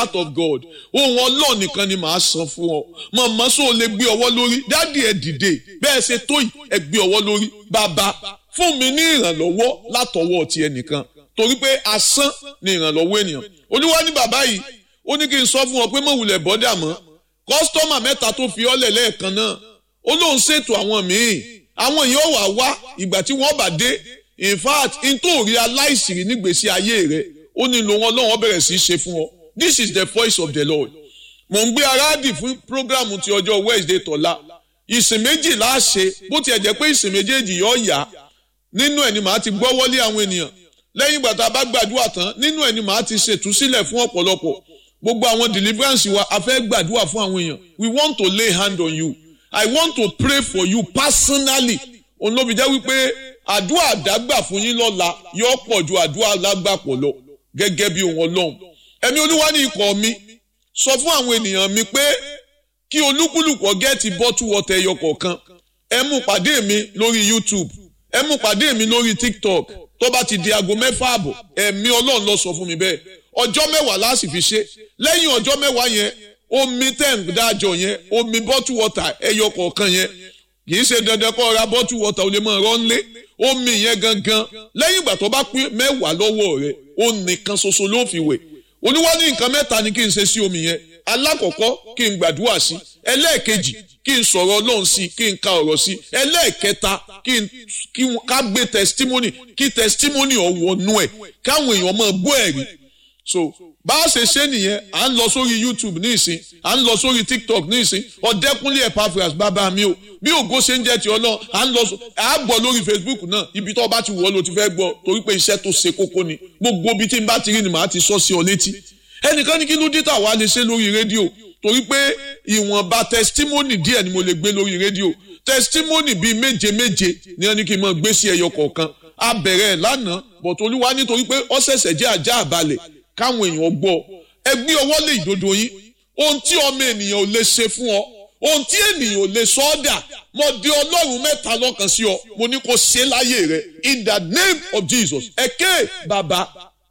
heart of God ohun ọlọ́ọ̀ nìkan ni màá san fún ọ màmá sọ lè gbé ọwọ́ lórí dádì ẹ dìde bẹ́ẹ̀ ṣe tó yìí ẹ gbé ọwọ́ lórí bàbá fún mi ní ìrànlọ́wọ́ látọwọ́ ti ẹnìkan torí pé asán ni ìrànlọ́wọ́ ènìyàn olúwa ní bàbá yìí ó ní kí n sọ fún ọ pé mọ̀wulẹ̀ bọ́dà mọ́ kọ́sítọ́mà mẹ́ta tó fi ọ́lẹ̀ lẹ́ẹ̀kan náà ó lóun ṣètò àwọn míì àwọn èèyàn wà wá ìgbà tí wọ́n bá dé in fact n tó rí aláìsìrí nígbèsí ayé rẹ ó ní lo wọn lọ́wọ́ bẹ̀rẹ̀ sí í ṣe fún ọ this is the voice of the lord mò ń gbé aráàdì fún programu ti ọjọ́ wednesday tọ́lá ìsìn méjì láṣẹ bó tiẹ̀ jẹ́ pé ìsìn méjèèjì yọ ọ̀yà nínú ẹ̀ ni màá ti gbọ́ wọlé àwọn ènìyàn lẹ́yìn ìgbà tá a bá gbàdúrà tán nínú ẹ̀ ni màá ti ṣètúsílẹ̀ fún ọ̀pọ̀lọpọ̀ gbogbo àwọn deliverance wa a fẹ́ gbàdúrà fún àwọn èèyàn we want to lay hand on you i want to pray for you personally òun ló fi jẹ́ wípé àdúrà àdágbà fún yín lọ́la yóò pọ̀ ju àdúrà alágbàpọ̀ lọ gẹ́gẹ́ bí ohun ọlọ́run ẹ̀mí olúwa ní ikọ̀ mi sọ fún àwọn ènìyàn mi pé kí olúkúlùkù gẹ́ẹ̀tì bọ́tù wọ́tẹ̀ ẹyọ kọ̀ọ̀kan ẹ mú pàdé mi lórí youtube ẹ mú pàdé mi lórí tiktok tó bá ti di aago mẹ́fà àbọ̀ ẹ̀mí ọlọ́run lọ sọ fún mi bẹ́ẹ̀ ọjọ́ mẹ́wàá láti fi ṣe lẹ́yìn ọjọ́ mẹ́wàá yẹn omi tẹ̀ ń dájọ yẹn omi bọ́tù wọ́tà ẹyọ kọ̀ọ̀kan yẹn kì í ṣe dandan kó ra bọ́tù wọ́tà ò lè máa rán lé omi yẹn gangan lẹ́yìn ìgbà tó bá pín mẹ́wàá lọ́wọ́ rẹ̀ ó nìkan ṣoṣo ló fi wẹ̀ olúwa ní nǹkan mẹ́ta ni kí n ṣe sí omi yẹn alákọ̀ọ́kọ́ kí n gbàdúrà sí ẹlẹ́ẹ̀kejì kí n sọ̀rọ̀ ọlọ́run sí kí n ka ọ̀rọ̀ sí ẹlẹ́ẹ̀kẹta kí n kí n ká gbé testimony kí testimony ọ̀wọ́nú ẹ̀ káwọn èèyàn máa gbọ́ ẹ̀rí so bá a ṣe ṣe nìyẹn à ń lọ sórí youtube ní ìsìn à ń lọ sórí tiktok ní ìsìn ọ̀dẹ́kúnlé epaphras bàbá mi o bí ògo ṣe ń jẹ́ ti ọlọ́run à ń lọ à á gbọ́ lórí facebook náà ibi tó bá ti wọ̀ ló ti fẹ́ gbọ́ torí pé iṣẹ́ tó ṣe kókó ni gbogbo ibi tí n bá ti rí ni màá ti sọ sí ọ létí ẹnìkan ní kí ló dé tà wá lè ṣe lórí rédíò torí pé ìwọ̀nba testimony díẹ̀ ni mo lè gbé lórí rédíò testimony bíi méje méje ni wọ́n ní kí n máa gbé sí ẹyọ kọ̀ọ̀kan a bẹ̀rẹ̀ lánàá bọ̀t olúwa nítorí pé ó ṣẹ̀ṣẹ̀ jẹ́ àjá àbalẹ̀ káwọn èèyàn gbọ́ ẹ gbé ọwọ́ lé ìdodo yín ohun tí ọmọ ènìyàn ò lè ṣe fún ọ ohun tí ènìyàn ò lè sọ ọ́ dà mo di ọlọ́run mẹ́ta lọ́kàn sí ọ mo ní kó ṣe láyé rẹ in the name of jesus ẹ̀kẹ́ bàbá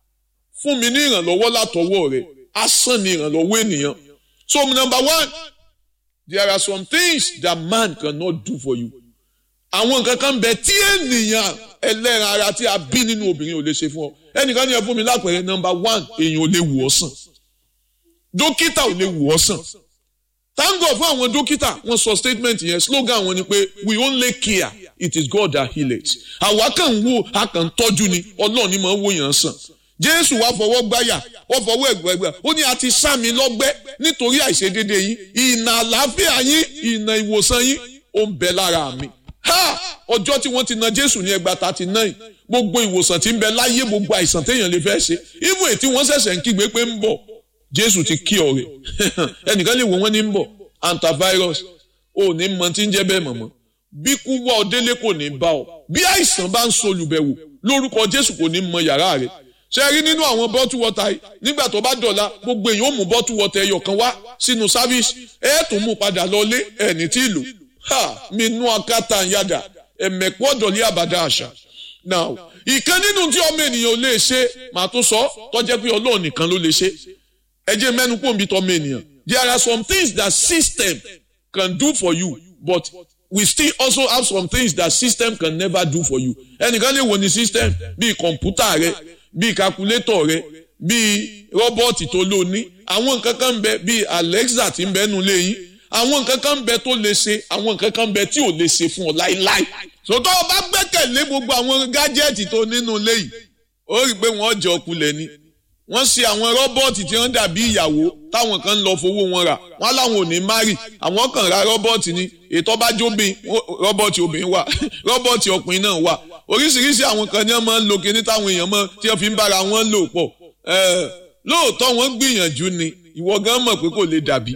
fún mi ní ìrànlọ́wọ́ látọwọ́ rẹ asán ni ìrànlọ́wọ́ ènìyàn so number one there are some things that man cannot do for you àwọn nǹkan kan bẹ tí ènìyàn ẹlẹ́ran ara tí a bí nínú obìnrin ò lè ṣe fún ọ ẹnìkan ní ẹ fún mi lápẹẹrẹ number one èèyàn ò lè wò ọ́ sàn dókítà ò lè wò ọ́ sàn tango fún àwọn dókítà wọ́n sọ statement yẹn slogan wọn ni pé we only care it is God that heal it àwa kàn ń wo a kàn ń tọ́jú ni ọlọ́run ni máa ń wò yàn sàn jésù wá fọwọ́ gbáyà ó fọwọ́ ẹ̀gbẹ́gbẹ́ ó ní a ti sá mi lọ́gbẹ́ nítorí àìṣedéédé yín ìnà àlàáfíà yín ìnà ìwòsàn yín ó ń bẹ lára mi ha ọjọ́ tí wọ́n ti na jésù ní ẹgbàá thirty nine gbogbo ìwòsàn tí ń bẹ láyé gbogbo àìsàn téèyàn lè fẹ́ ṣe even ètí wọ́n ṣẹ̀ṣẹ̀ ń kígbe pé ń bọ̀ jésù ti kí ọ̀rẹ́ ẹnìkan lè wò wọ́n ní ń bọ̀ antivirus ò ní mọ tí ń jẹ́ bẹ́ẹ̀ mọ̀mọ́ bí kú wá ọ délé kò ní bá ọ bí àìsàn bá ń solùbẹ̀wò lórúkọ jésù kò ní mọ yàrá rẹ̀ ṣe rí nínú àwọn bọ́tù wọ́tà yìí nígbà tó bá dọ̀la gbogbo èèyàn ó mú bọ́tù wọ́tà ẹyọ kan wá sínú sáfíìsì ẹ̀ tó mú padà lọlé ẹ̀ ní tí ìlú ha mi nú akátá yàdà ẹ̀mẹ̀kú ọ̀dọ̀lẹ́ àbàdà àṣà now ìkan nínú tí ọmọ ènìyàn ò lè ṣe màá tún sọ tọ́jẹ́ pé ọlọ́run nìkan ló lè ṣe ẹ jẹ́ mẹ́nu kó nbí tọ́mọ ènìyàn there are some things that system can do for you but we still also have some things that system can never do for you ẹnìkan lè wò ní system bíi kọ̀ǹpútà rẹ bíi calculator rẹ bíi rọ́bọ̀tì tó lò ní àwọn nǹkan kan ń bẹ bíi alexa tí ń bẹ nù léyìn àwọn nǹkan kan ń bẹ tó lè ṣe àwọn nǹkan kan ń bẹ tí ò lè ṣe fún ọ láíláí sòtọ́ ọ bá gbẹ́kẹ̀lé gbogbo àwọn gájẹ́ẹ̀tì tó nínú ilé yìí ó rí i pé wọ́n jẹ ọkulẹ̀ ni wọ́n ṣe àwọn rọ́bọ́ọ̀tì tí wọ́n dàbí ìyàwó táwọn kan ń lọ fowó wọn rà wọ́n láwọn ò ní márì àwọn kan ra rọ́bọ́ọ̀tì ni ètò ọba jóbin rọ́bọ́ọ̀tì obìnrin wà rọ́bọ́ọ̀tì ọkùnrin náà wà oríṣiríṣi àwọn kan ní wọ́n máa ń lo kíní táwọn èèyàn mọ̀ tí wọ́n fi ń bára wọn lò pọ̀ lóòótọ́ wọ́n gbìyànjú ni ìwọ gan mọ̀ pé kò lè dàbí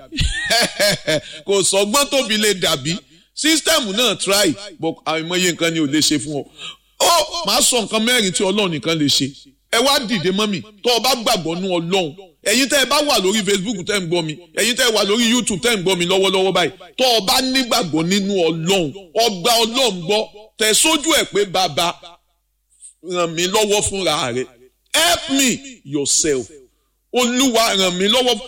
kò sọgbọ́n tóbi lè dàbí sísítẹ́ẹ̀mù náà try but àìmọye nǹkan ni ò lè ṣe fún ọ. ó máa sọ nǹkan mẹ́rin tí ọlọ́run nìkan lè ṣe ẹ wá dìde mọ́mì tó o bá gbàgbọ́ nú ọlọ́run ẹ̀yin tẹ́ ẹ bá wà lórí facebook tẹ́ ń gbọ́ mi ẹ̀yin tẹ́ ẹ wà lórí youtube tẹ́ ń gbọ́ mi lọ́wọ́lọ́wọ́ báyìí tó o bá nígbàgbọ́ nínú ọlọ́run ọgbà ọlọ́run gbọ́ tẹ̀ sójú ẹ̀ pé bàbá ràn mí lọ́wọ́ fúnra rẹ̀ help me yourself olúwa ràn mí lọ́wọ́